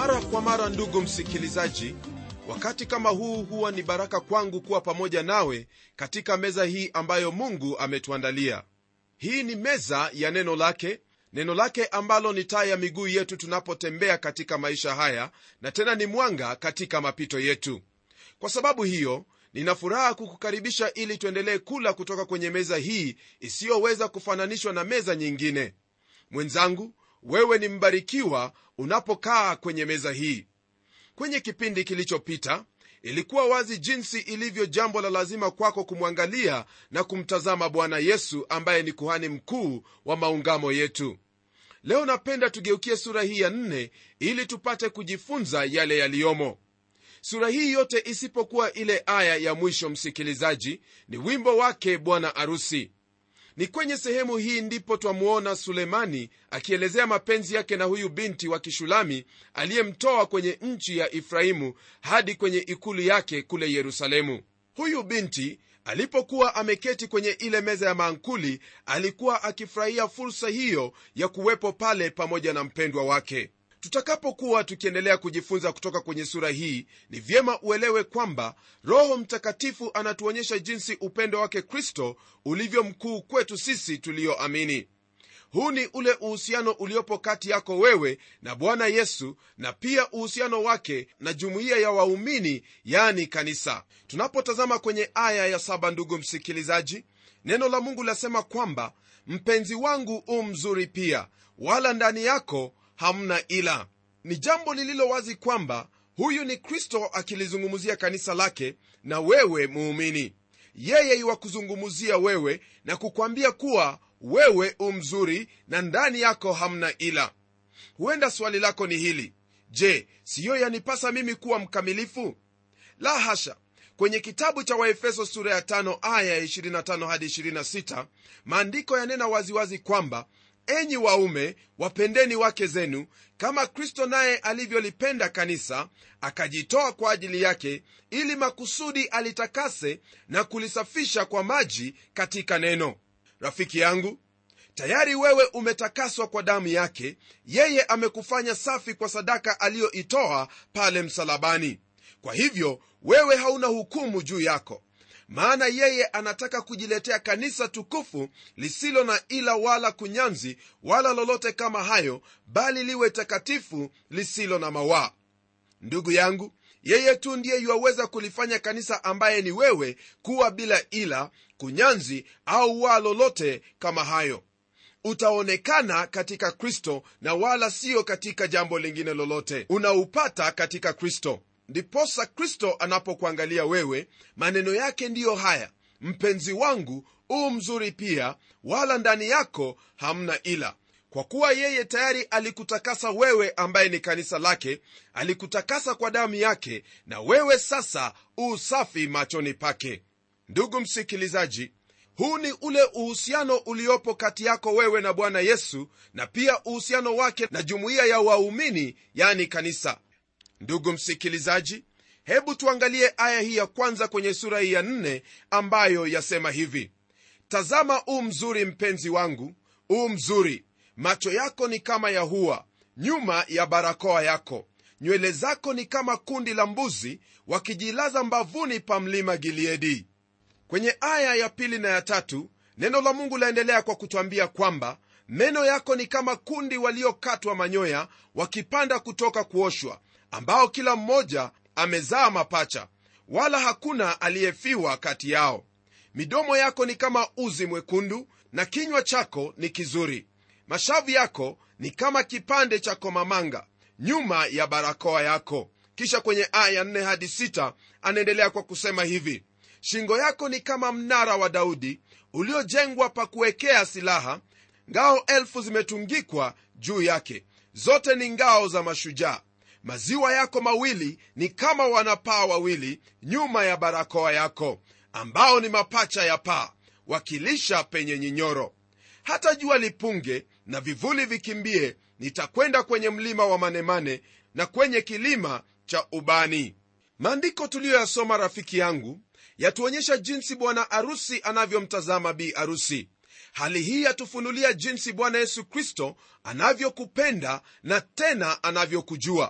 mara kwa mara ndugu msikilizaji wakati kama huu huwa ni baraka kwangu kuwa pamoja nawe katika meza hii ambayo mungu ametuandalia hii ni meza ya neno lake neno lake ambalo ni taa ya miguu yetu tunapotembea katika maisha haya na tena ni mwanga katika mapito yetu kwa sababu hiyo nina furaha kukukaribisha ili tuendelee kula kutoka kwenye meza hii isiyoweza kufananishwa na meza nyingine mwenzangu wewe ni mbarikiwa unapokaa kwenye meza hii kwenye kipindi kilichopita ilikuwa wazi jinsi ilivyo jambo la lazima kwako kumwangalia na kumtazama bwana yesu ambaye ni kuhani mkuu wa maungamo yetu leo napenda tugeukie sura hii ya nne ili tupate kujifunza yale yaliyomo sura hii yote isipokuwa ile aya ya mwisho msikilizaji ni wimbo wake bwana arusi ni kwenye sehemu hii ndipo twamuona sulemani akielezea mapenzi yake na huyu binti wa kishulami aliyemtoa kwenye nchi ya efraimu hadi kwenye ikulu yake kule yerusalemu huyu binti alipokuwa ameketi kwenye ile meza ya maankuli alikuwa akifurahia fursa hiyo ya kuwepo pale pamoja na mpendwa wake tutakapokuwa tukiendelea kujifunza kutoka kwenye sura hii ni vyema uelewe kwamba roho mtakatifu anatuonyesha jinsi upendo wake kristo ulivyo mkuu kwetu sisi tuliyoamini huu ni ule uhusiano uliopo kati yako wewe na bwana yesu na pia uhusiano wake na jumuiya ya waumini yani kanisa tunapotazama kwenye aya ya saba ndugu msikilizaji neno la mungu lasema kwamba mpenzi wangu u mzuri pia wala ndani yako hamna ila ni jambo lililo wazi kwamba huyu ni kristo akilizungumzia kanisa lake na wewe muumini yeye iwakuzungumzia wewe na kukwambia kuwa wewe umzuri na ndani yako hamna ila huenda swali lako ni hili je siyo yanipasa mimi kuwa mkamilifu la hasha kwenye kitabu cha waefeso sura ya 5 aya ya 25 hadi 26 maandiko yanena waziwazi kwamba enyi waume wapendeni wake zenu kama kristo naye alivyolipenda kanisa akajitoa kwa ajili yake ili makusudi alitakase na kulisafisha kwa maji katika neno rafiki yangu tayari wewe umetakaswa kwa damu yake yeye amekufanya safi kwa sadaka aliyoitoa pale msalabani kwa hivyo wewe hauna hukumu juu yako maana yeye anataka kujiletea kanisa tukufu lisilo na ila wala kunyanzi wala lolote kama hayo bali liwe takatifu lisilo na mawaa ndugu yangu yeye tu ndiye yuwaweza kulifanya kanisa ambaye ni wewe kuwa bila ila kunyanzi au waa lolote kama hayo utaonekana katika kristo na wala siyo katika jambo lingine lolote unaupata katika kristo ndiposa kristo anapokuangalia wewe maneno yake ndiyo haya mpenzi wangu u mzuri pia wala ndani yako hamna ila kwa kuwa yeye tayari alikutakasa wewe ambaye ni kanisa lake alikutakasa kwa damu yake na wewe sasa u safi machoni pake ndugu msikilizaji huu ni ule uhusiano uliopo kati yako wewe na bwana yesu na pia uhusiano wake na jumuiya ya waumini yani kanisa ndugu msikilizaji hebu tuangalie aya hii ya kwanza kwenye sura hii ya nne ambayo yasema hivi tazama u mzuri mpenzi wangu u mzuri macho yako ni kama ya hua nyuma ya barakoa yako nywele zako ni kama kundi la mbuzi wakijilaza mbavuni pa mlima gileadi kwenye aya ya pili na ya tatu neno la mungu laendelea kwa kutwambia kwamba meno yako ni kama kundi waliokatwa manyoya wakipanda kutoka kuoshwa ambao kila mmoja amezaa mapacha wala hakuna aliyefiwa kati yao midomo yako ni kama uzi mwekundu na kinywa chako ni kizuri mashavu yako ni kama kipande cha komamanga nyuma ya barakoa yako kisha kwenye aya 4 hadi 6 anaendelea kwa kusema hivi shingo yako ni kama mnara wa daudi uliojengwa pa kuwekea silaha ngao elfu zimetungikwa juu yake zote ni ngao za mashujaa maziwa yako mawili ni kama wanapaa wawili nyuma ya barakoa yako ambao ni mapacha ya paa wakilisha penye nyinyoro hata jua lipunge na vivuli vikimbie nitakwenda kwenye mlima wa manemane na kwenye kilima cha ubani maandiko tuliyoyasoma rafiki yangu yatuonyesha jinsi bwana arusi anavyomtazama bi arusi hali hii yatufunulia jinsi bwana yesu kristo anavyokupenda na tena anavyokujua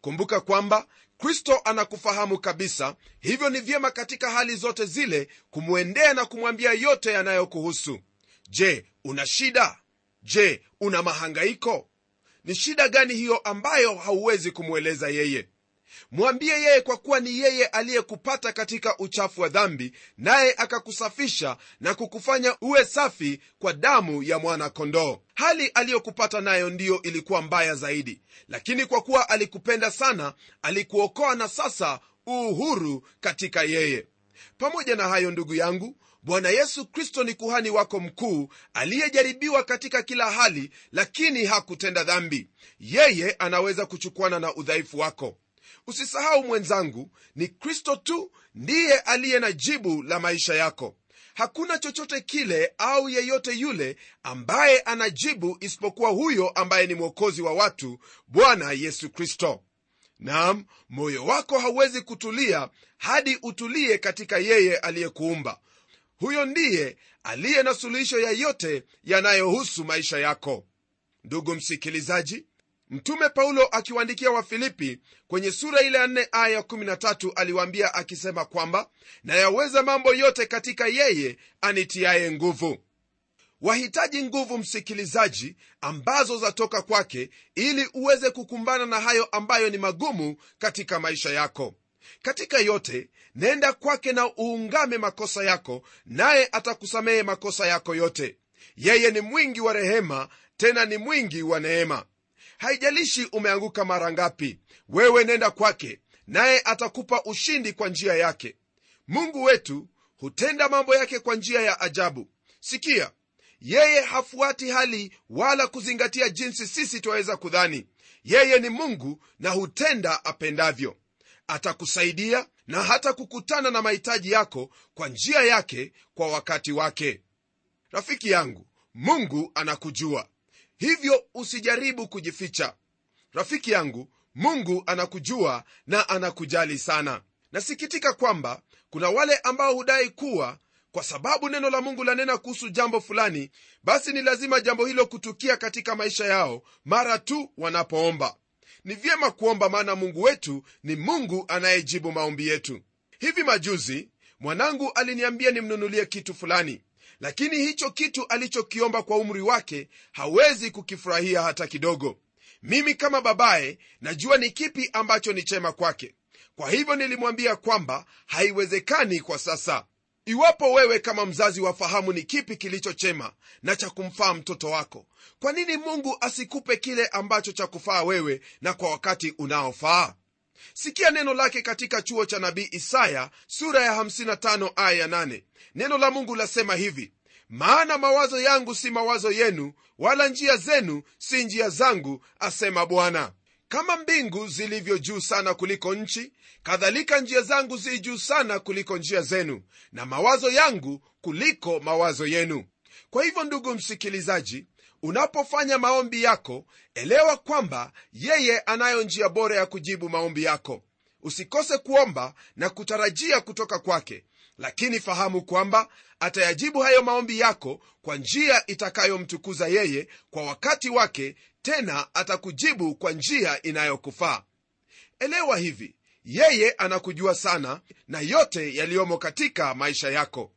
kumbuka kwamba kristo anakufahamu kabisa hivyo ni vyema katika hali zote zile kumwendea na kumwambia yote yanayokuhusu je una shida je una mahangaiko ni shida gani hiyo ambayo hauwezi kumweleza yeye mwambie yeye kwa kuwa ni yeye aliyekupata katika uchafu wa dhambi naye akakusafisha na kukufanya uwe safi kwa damu ya mwana-kondoo hali aliyokupata nayo ndiyo ilikuwa mbaya zaidi lakini kwa kuwa alikupenda sana alikuokoa na sasa uhuru katika yeye pamoja na hayo ndugu yangu bwana yesu kristo ni kuhani wako mkuu aliyejaribiwa katika kila hali lakini hakutenda dhambi yeye anaweza kuchukuana na udhaifu wako usisahau mwenzangu ni kristo tu ndiye aliye na jibu la maisha yako hakuna chochote kile au yeyote yule ambaye anajibu isipokuwa huyo ambaye ni mwokozi wa watu bwana yesu kristo nam moyo wako hauwezi kutulia hadi utulie katika yeye aliyekuumba huyo ndiye aliye na suluhisho ya yote yanayohusu maisha yako ndugu msikilizaji mtume paulo akiwaandikia wafilipi kwenye sura ile ya 4 aya 13 aliwaambia akisema kwamba nayaweza mambo yote katika yeye anitiaye nguvu wahitaji nguvu msikilizaji ambazo zatoka kwake ili uweze kukumbana na hayo ambayo ni magumu katika maisha yako katika yote nenda kwake na uungame makosa yako naye atakusamehe makosa yako yote yeye ni mwingi wa rehema tena ni mwingi wa neema haijalishi umeanguka mara ngapi wewe nenda kwake naye atakupa ushindi kwa njia yake mungu wetu hutenda mambo yake kwa njia ya ajabu sikia yeye hafuati hali wala kuzingatia jinsi sisi twaweza kudhani yeye ni mungu na hutenda apendavyo atakusaidia na hata kukutana na mahitaji yako kwa njia yake kwa wakati wake rafiki yangu mungu anakujua hivyo usijaribu kujificha rafiki yangu mungu anakujua na anakujali sana nasikitika kwamba kuna wale ambao hudai kuwa kwa sababu neno la mungu lanena kuhusu jambo fulani basi ni lazima jambo hilo kutukia katika maisha yao mara tu wanapoomba ni vyema kuomba maana mungu wetu ni mungu anayejibu maombi yetu hivi majuzi mwanangu aliniambia nimnunulie kitu fulani lakini hicho kitu alichokiomba kwa umri wake hawezi kukifurahia hata kidogo mimi kama babaye najua ni kipi ambacho ni chema kwake kwa hivyo nilimwambia kwamba haiwezekani kwa sasa iwapo wewe kama mzazi wafahamu ni kipi kilicho chema na cha kumfaa mtoto wako kwa nini mungu asikupe kile ambacho cha kufaa wewe na kwa wakati unaofaa sikia neno lake katika chuo cha nabii isaya sura ya 55 aya ya 8 neno la mungu lasema hivi maana mawazo yangu si mawazo yenu wala njia zenu si njia zangu asema bwana kama mbingu zilivyo juu sana kuliko nchi kadhalika njia zangu zi juu sana kuliko njia zenu na mawazo yangu kuliko mawazo yenu kwa hivyo ndugu msikilizaji unapofanya maombi yako elewa kwamba yeye anayo njia bora ya kujibu maombi yako usikose kuomba na kutarajia kutoka kwake lakini fahamu kwamba atayajibu hayo maombi yako kwa njia itakayomtukuza yeye kwa wakati wake tena atakujibu kwa njia inayokufaa elewa hivi yeye anakujua sana na yote yaliyomo katika maisha yako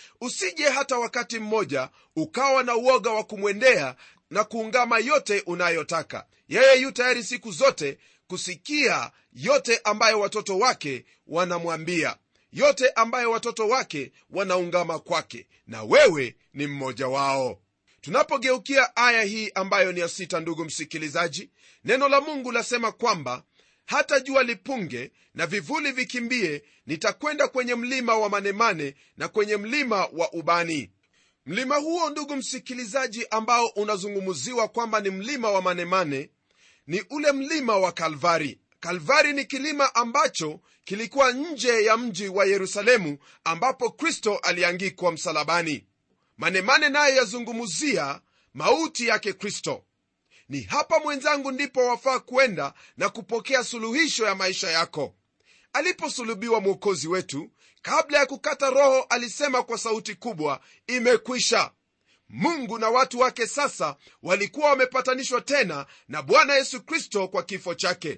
usije hata wakati mmoja ukawa na uoga wa kumwendea na kuungama yote unayotaka yeye yu tayari siku zote kusikia yote ambayo watoto wake wanamwambia yote ambayo watoto wake wanaungama kwake na wewe ni mmoja wao tunapogeukia aya hii ambayo ni ya sita ndugu msikilizaji neno la mungu lasema kwamba hata jua lipunge na vivuli vikimbie nitakwenda kwenye mlima wa manemane na kwenye mlima wa ubani mlima huo ndugu msikilizaji ambao unazungumziwa kwamba ni mlima wa manemane ni ule mlima wa kalvari kalvari ni kilima ambacho kilikuwa nje ya mji wa yerusalemu ambapo kristo aliangikwa msalabani manemane naye yazungumzia mauti yake kristo ni hapa mwenzangu ndipo wafaa kwenda na kupokea suluhisho ya maisha yako aliposulubiwa mwokozi wetu kabla ya kukata roho alisema kwa sauti kubwa imekwisha mungu na watu wake sasa walikuwa wamepatanishwa tena na bwana yesu kristo kwa kifo chake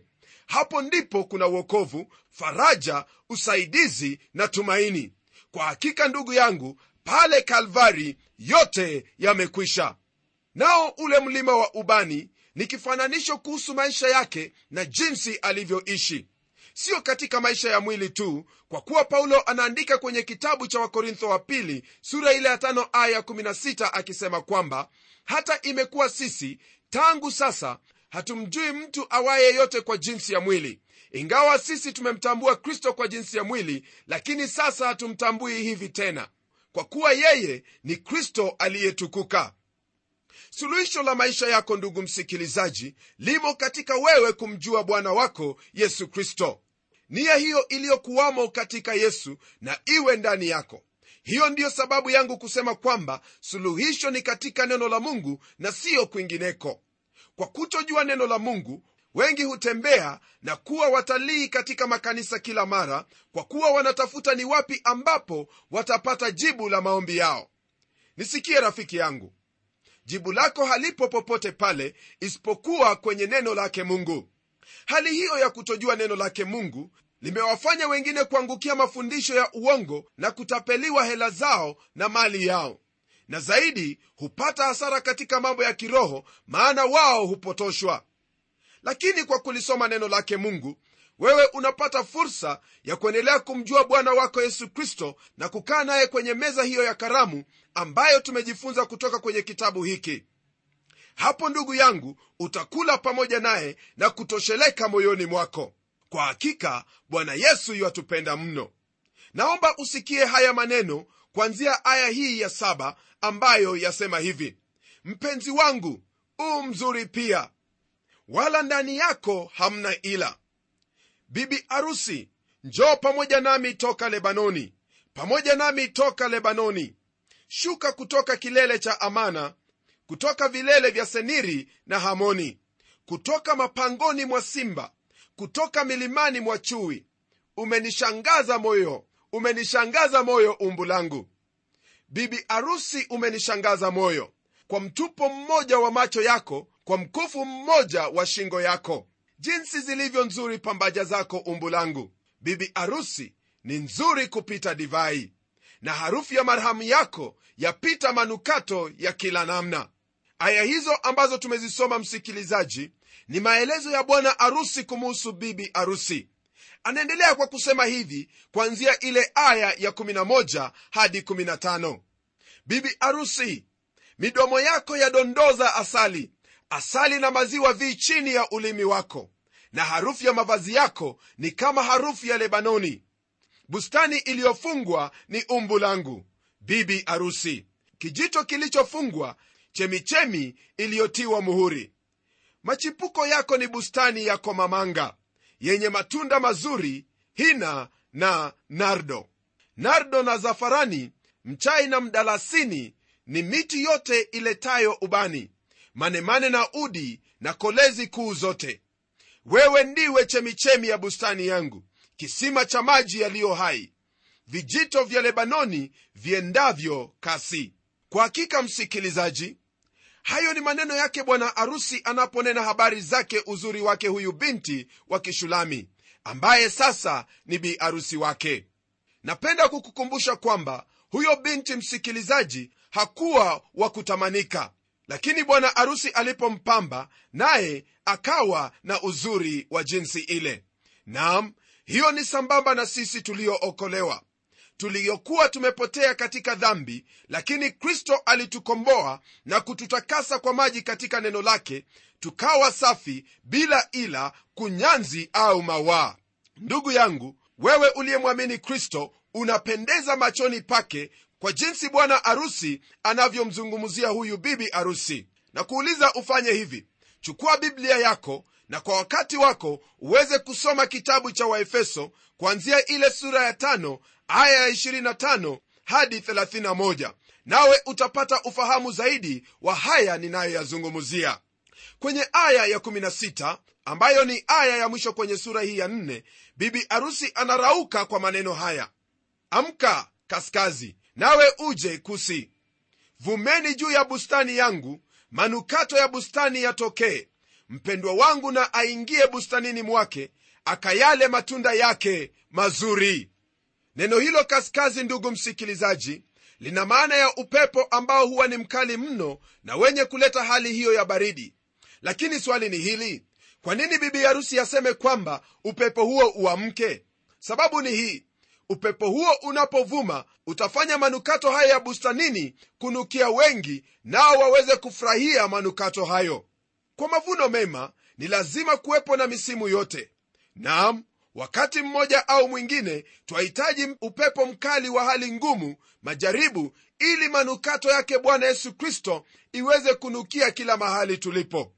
hapo ndipo kuna uokovu faraja usaidizi na tumaini kwa hakika ndugu yangu pale kalvari yote yamekwisha nao ule mlima wa ubani ni kifananisho kuhusu maisha yake na jinsi alivyoishi siyo katika maisha ya mwili tu kwa kuwa paulo anaandika kwenye kitabu cha wakorintho wa pili sura ile ya tano aya 16 akisema kwamba hata imekuwa sisi tangu sasa hatumjui mtu awaye yote kwa jinsi ya mwili ingawa sisi tumemtambua kristo kwa jinsi ya mwili lakini sasa hatumtambui hivi tena kwa kuwa yeye ni kristo aliyetukuka suluhisho la maisha yako ndugu msikilizaji limo katika wewe kumjua bwana wako yesu kristo nia hiyo iliyokuwamo katika yesu na iwe ndani yako hiyo ndiyo sababu yangu kusema kwamba suluhisho ni katika neno la mungu na siyo kwingineko kwa kutojua neno la mungu wengi hutembea na kuwa watalii katika makanisa kila mara kwa kuwa wanatafuta ni wapi ambapo watapata jibu la maombi yao nisikie rafiki yangu jibu lako halipo popote pale isipokuwa kwenye neno lake mungu hali hiyo ya kutojua neno lake mungu limewafanya wengine kuangukia mafundisho ya uongo na kutapeliwa hela zao na mali yao na zaidi hupata hasara katika mambo ya kiroho maana wao hupotoshwa lakini kwa kulisoma neno lake mungu wewe unapata fursa ya kuendelea kumjua bwana wako yesu kristo na kukaa naye kwenye meza hiyo ya karamu ambayo tumejifunza kutoka kwenye kitabu hiki hapo ndugu yangu utakula pamoja naye na kutosheleka moyoni mwako kwa hakika bwana yesu yuwatupenda mno naomba usikie haya maneno kwanzia aya hii ya saba ambayo yasema hivi mpenzi wangu u mzuri pia wala ndani yako hamna ila bibi arusi njoo pamoja nami toka lebanoni pamoja nami toka lebanoni shuka kutoka kilele cha amana kutoka vilele vya seniri na hamoni kutoka mapangoni mwa simba kutoka milimani mwa chui umenishangaza moyo umenishangaza moyo umbu langu bibi arusi umenishangaza moyo kwa mtupo mmoja wa macho yako kwa mkufu mmoja wa shingo yako jinsi zilivyo nzuri pambaja zako umbu langu bibi arusi ni nzuri kupita divai na harufu ya marhamu yako yapita manukato ya kila namna aya hizo ambazo tumezisoma msikilizaji ni maelezo ya bwana arusi kumuhusu bibi arusi anaendelea kwa kusema hivi kuanzia ile aya ya 11 hadi 15 bibi arusi midomo yako yadondoza asali asali na maziwa vi chini ya ulimi wako na harufu ya mavazi yako ni kama harufu ya lebanoni bustani iliyofungwa ni umbu langu bibi arusi kijito kilichofungwa chemichemi iliyotiwa muhuri machipuko yako ni bustani ya komamanga yenye matunda mazuri hina na nardo nardo na zafarani mchai na mdalasini ni miti yote iletayo ubani manemane na udi na kolezi kuu zote wewe ndiwe chemichemi ya bustani yangu kisima cha maji yaliyo hai vijito vya lebanoni viendavyo kasi kwa hakika msikilizaji hayo ni maneno yake bwana arusi anaponena habari zake uzuri wake huyu binti wa kishulami ambaye sasa ni bi arusi wake napenda kukukumbusha kwamba huyo binti msikilizaji hakuwa wa kutamanika lakini bwana arusi alipompamba naye akawa na uzuri wa jinsi ile nam hiyo ni sambamba na sisi tuliookolewa tuliokuwa tumepotea katika dhambi lakini kristo alitukomboa na kututakasa kwa maji katika neno lake tukawa safi bila ila kunyanzi au mawaa ndugu yangu wewe uliyemwamini kristo unapendeza machoni pake kwa jinsi bwana arusi anavyomzungumzia huyu bibi arusi na kuuliza ufanye hivi chukua biblia yako na kwa wakati wako uweze kusoma kitabu cha waefeso kuanzia ile sura ya tano aya ya 25 hadi 31 nawe utapata ufahamu zaidi wa haya ninayoyazungumzia kwenye aya ya 16 ambayo ni aya ya mwisho kwenye sura hii ya 4 bibi arusi anarauka kwa maneno haya amka kaskazi nawe uje kusi vumeni juu ya bustani yangu manukato ya bustani yatokee mpendwa wangu na aingie bustanini mwake akayale matunda yake mazuri neno hilo kaskazi ndugu msikilizaji lina maana ya upepo ambao huwa ni mkali mno na wenye kuleta hali hiyo ya baridi lakini swali ni hili kwa nini bibi harusi aseme kwamba upepo huo uamke sababu ni hii upepo huo unapovuma utafanya manukato haya ya bustanini kunukia wengi nao waweze kufurahia manukato hayo kwa mavuno mema ni lazima kuwepo na misimu yote naam wakati mmoja au mwingine twahitaji upepo mkali wa hali ngumu majaribu ili manukato yake bwana yesu kristo iweze kunukia kila mahali tulipo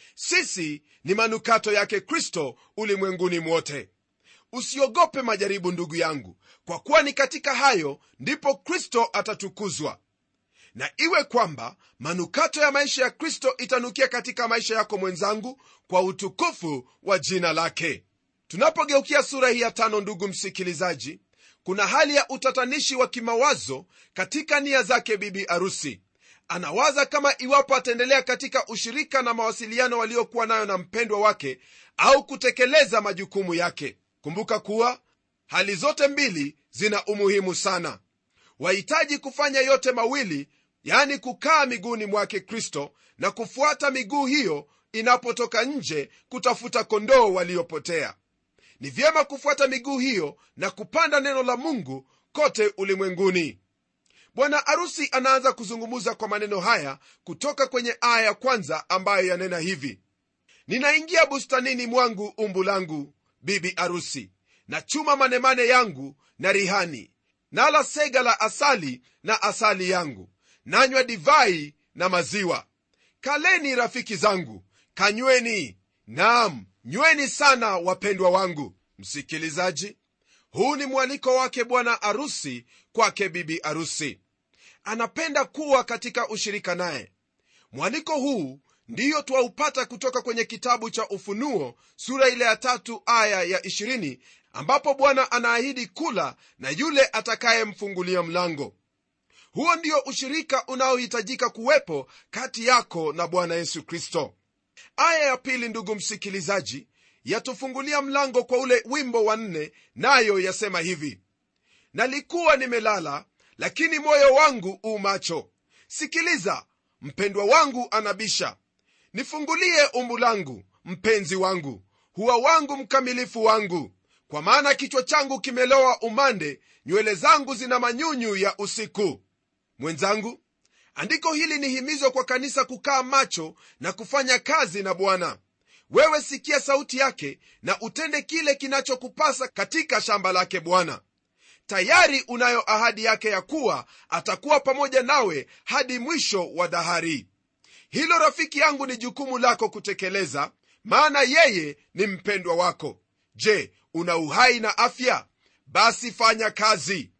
sisi ni manukato yake kristo ulimwenguni mwote usiogope majaribu ndugu yangu kwa kuwa ni katika hayo ndipo kristo atatukuzwa na iwe kwamba manukato ya maisha ya kristo itanukia katika maisha yako mwenzangu kwa utukufu wa jina lake tunapogeukia sura hii ya tano ndugu msikilizaji kuna hali ya utatanishi wa kimawazo katika nia zake bibi arusi anawaza kama iwapo ataendelea katika ushirika na mawasiliano waliokuwa nayo na mpendwa wake au kutekeleza majukumu yake kumbuka kuwa hali zote mbili zina umuhimu sana wahitaji kufanya yote mawili yani kukaa miguuni mwake kristo na kufuata miguu hiyo inapotoka nje kutafuta kondoo waliopotea ni vyema kufuata miguu hiyo na kupanda neno la mungu kote ulimwenguni bwana arusi anaanza kuzungumza kwa maneno haya kutoka kwenye aya ya kwanza ambayo yanena hivi ninaingia bustanini mwangu umbu langu bibi arusi na chuma manemane yangu na rihani nala sega la asali na asali yangu nanywa divai na maziwa kaleni rafiki zangu kanyweni nam nyweni sana wapendwa wangu msikilizaji huu ni mwaliko wake bwana arusi kwake bibi arusi anapenda kuwa katika ushirika naye mwaliko huu ndiyo twaupata kutoka kwenye kitabu cha ufunuo sura ile ya tatu aya ya 20 ambapo bwana anaahidi kula na yule atakayemfungulia mlango huo ndio ushirika unaohitajika kuwepo kati yako na bwana yesu kristo aya ya pili ndugu msikilizaji yatufungulia mlango kwa ule wimbo wa nne nayo yasema hivi nalikuwa nimelala lakini moyo wangu u macho sikiliza mpendwa wangu anabisha nifungulie umbu langu mpenzi wangu huwa wangu mkamilifu wangu kwa maana kichwa changu kimelowa umande nywele zangu zina manyunyu ya usiku mwenzangu andiko hili ni himizo kwa kanisa kukaa macho na kufanya kazi na bwana wewe sikia sauti yake na utende kile kinachokupasa katika shamba lake bwana tayari unayo ahadi yake ya kuwa atakuwa pamoja nawe hadi mwisho wa dahari hilo rafiki yangu ni jukumu lako kutekeleza maana yeye ni mpendwa wako je una uhai na afya basi fanya kazi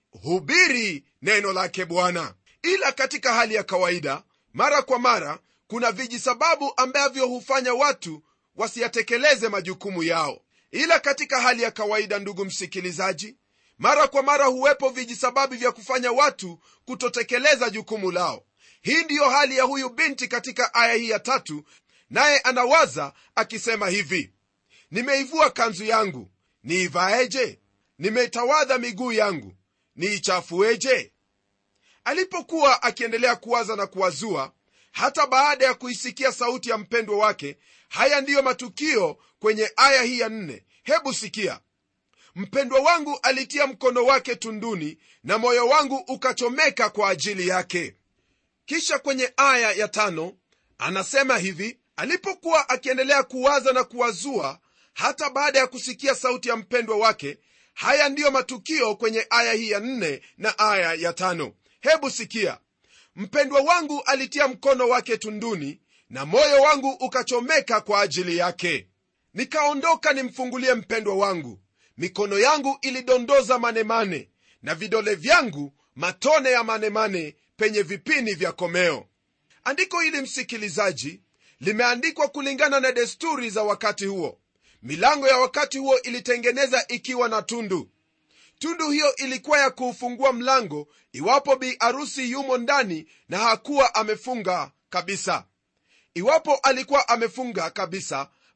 hubiri neno lake bwana ila katika hali ya kawaida mara kwa mara kuna vijisababu ambavyo hufanya watu wasiyatekeleze majukumu yao ila katika hali ya kawaida ndugu msikilizaji mara kwa mara huwepo vijisababu vya kufanya watu kutotekeleza jukumu lao hii ndiyo hali ya huyu binti katika aya hii ya tatu naye anawaza akisema hivi nimeivua kanzu yangu niivaeje nimeitawadha miguu yangu niichafueje alipokuwa akiendelea kuwaza na kuwazua hata baada ya kuisikia sauti ya mpendwa wake haya ndiyo matukio kwenye aya hii ya nne hebu sikia mpendwa wangu alitia mkono wake tunduni na moyo wangu ukachomeka kwa ajili yake kisha kwenye aya ya tano anasema hivi alipokuwa akiendelea kuwaza na kuwazua hata baada ya kusikia sauti ya mpendwa wake haya ndiyo matukio kwenye aya hii ya nne na aya ya tano hebu sikia mpendwa wangu alitia mkono wake tunduni na moyo wangu ukachomeka kwa ajili yake nikaondoka nimfungulie mpendwa wangu mikono yangu ilidondoza manemane na vidole vyangu matone ya manemane penye vipini vya komeo andiko hili msikilizaji limeandikwa kulingana na desturi za wakati huo milango ya wakati huo ilitengeneza ikiwa na tundu tundu hiyo ilikuwa ya kuufungua mlango iwapo bi arusi yumo ndani na hakuwa amefunga kabisa iwapo alikuwa amefunga kabisa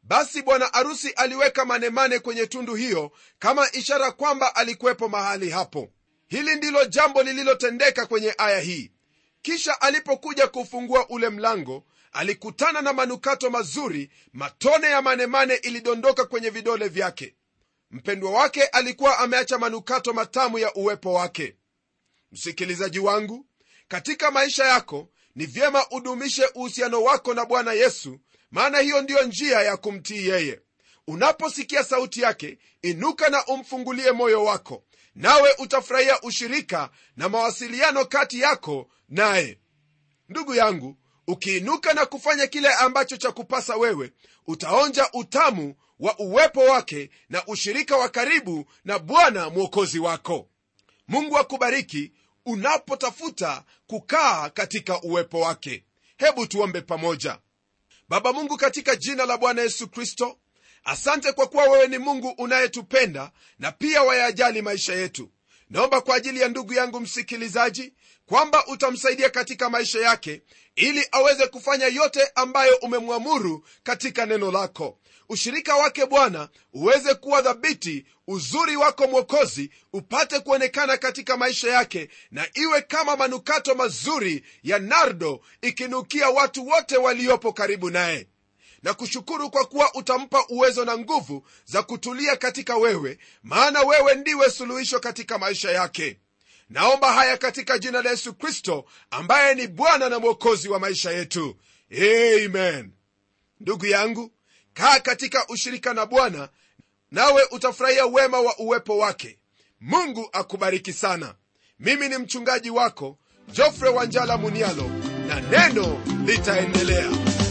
basi bwana arusi aliweka manemane kwenye tundu hiyo kama ishara kwamba alikuwepo mahali hapo hili ndilo jambo lililotendeka kwenye aya hii kisha alipokuja kufungua ule mlango alikutana na manukato mazuri matone ya manemane ilidondoka kwenye vidole vyake mpendwa wake alikuwa ameacha manukato matamu ya uwepo wake msikilizaji wangu katika maisha yako ni vyema udumishe uhusiano wako na bwana yesu maana hiyo ndiyo njia ya kumtii yeye unaposikia sauti yake inuka na umfungulie moyo wako nawe utafurahia ushirika na mawasiliano kati yako naye ndugu yangu ukiinuka na kufanya kile ambacho cha kupasa wewe utaonja utamu wa uwepo wake na ushirika wa karibu na bwana mwokozi wako mungu akubariki unapotafuta kukaa katika uwepo wake hebu tuombe pamoja baba mungu katika jina la bwana yesu kristo asante kwa kuwa wewe ni mungu unayetupenda na pia wayajali maisha yetu naomba kwa ajili ya ndugu yangu msikilizaji kwamba utamsaidia katika maisha yake ili aweze kufanya yote ambayo umemwamuru katika neno lako ushirika wake bwana uweze kuwa dhabiti uzuri wako mwokozi upate kuonekana katika maisha yake na iwe kama manukato mazuri ya nardo ikinukia watu wote waliopo karibu naye na kushukuru kwa kuwa utampa uwezo na nguvu za kutulia katika wewe maana wewe ndiwe suluhisho katika maisha yake naomba haya katika jina la yesu kristo ambaye ni bwana na mwokozi wa maisha yetu amen ndugu yangu kaa katika ushirika na bwana nawe utafurahia wema wa uwepo wake mungu akubariki sana mimi ni mchungaji wako jofre wanjala munialo na neno litaendelea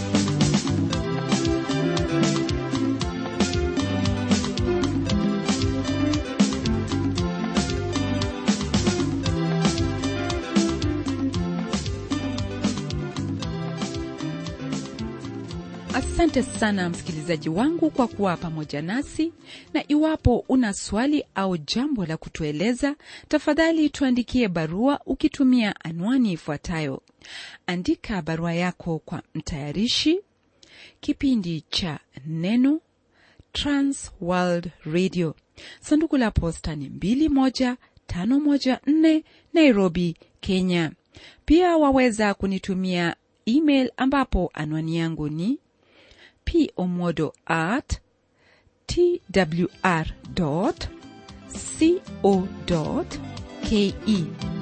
asante sana msikilizaji wangu kwa kuwa pamoja nasi na iwapo una swali au jambo la kutueleza tafadhali tuandikie barua ukitumia anwani ifuatayo andika barua yako kwa mtayarishi kipindi cha neno transworld radio sanduku la posta ni 21514 nairobi kenya pia waweza kunitumia email ambapo anwani yangu ni pomodo at twr co ke